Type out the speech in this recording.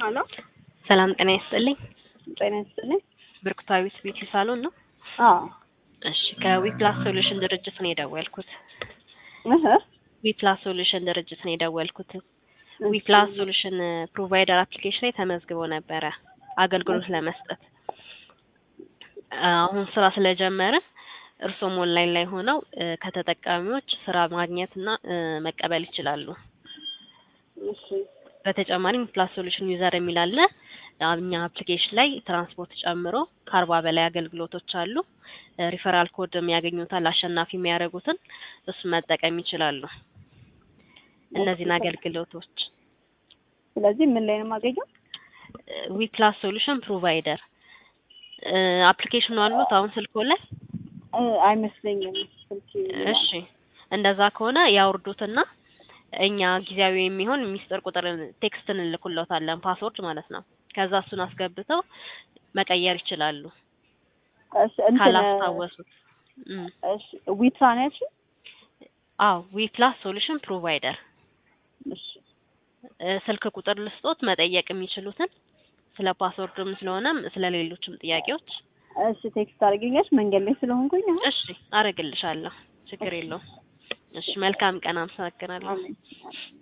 ሄሎ ሰላም ጤና ይስጥልኝ። ጤና ይስጥልኝ። ብርክታዊት ቢዩቲ ሳሎን ነው? አዎ እሺ ከዊፕላስ ሶሉሽን ድርጅት ነው የደወልኩት። እህ ዊፕላስ ሶሉሽን ድርጅት ነው የደወልኩት። ዊፕላስ ሶሉሽን ፕሮቫይደር አፕሊኬሽን ላይ ተመዝግቦ ነበረ አገልግሎት ለመስጠት። አሁን ስራ ስለጀመርን እርሶም ኦንላይን ላይ ሆነው እ ከተጠቃሚዎች ስራ ማግኘት እና እ መቀበል ይችላሉ። እሺ በተጨማሪም ዊፕላስ ሶሉሽን ዩዘር የሚል አለ። እኛ አፕሊኬሽን ላይ ትራንስፖርት ጨምሮ ከአርባ በላይ አገልግሎቶች አሉ። ሪፈራል ኮድ የሚያገኙታል አሸናፊ የሚያደርጉትን እሱን መጠቀም ይችላሉ። እነዚህን አገልግሎቶች ስለዚህ ምን ላይ ነው የማገኘው? ዊፕላስ ሶሉሽን ፕሮቫይደር አፕሊኬሽኑ አሉት አሁን ስልኮ ላይ? እ አይመስለኝም ስልክ እሺ እንደዛ ከሆነ ያውርዱትና እኛ ጊዜያዊ የሚሆን ሚስጥር ቁጥር ቴክስት እንልኩለታለን ፓስወርድ ማለት ነው። ከዛ እሱን አስገብተው መቀየር ይችላሉ እሺ እንትን ካላስታወሱት። እም እሺ ዊትራ ነው ያልሽኝ? አዎ ዊፕላስ ሶሉሽን ፕሮቫይደር እሺ እ ስልክ ቁጥር ልስጦት መጠየቅ የሚችሉትን ስለ ፓስወርድም ስለሆነም ስለ ሌሎችም ጥያቄዎች። እሺ ቴክስት አድርገኛሽ መንገድ ላይ ስለሆንኩኝ አሁን እሺ አረግልሻለሁ፣ ችግር የለውም። እሺ መልካም ቀን፣ አመሰግናለሁ። አሜን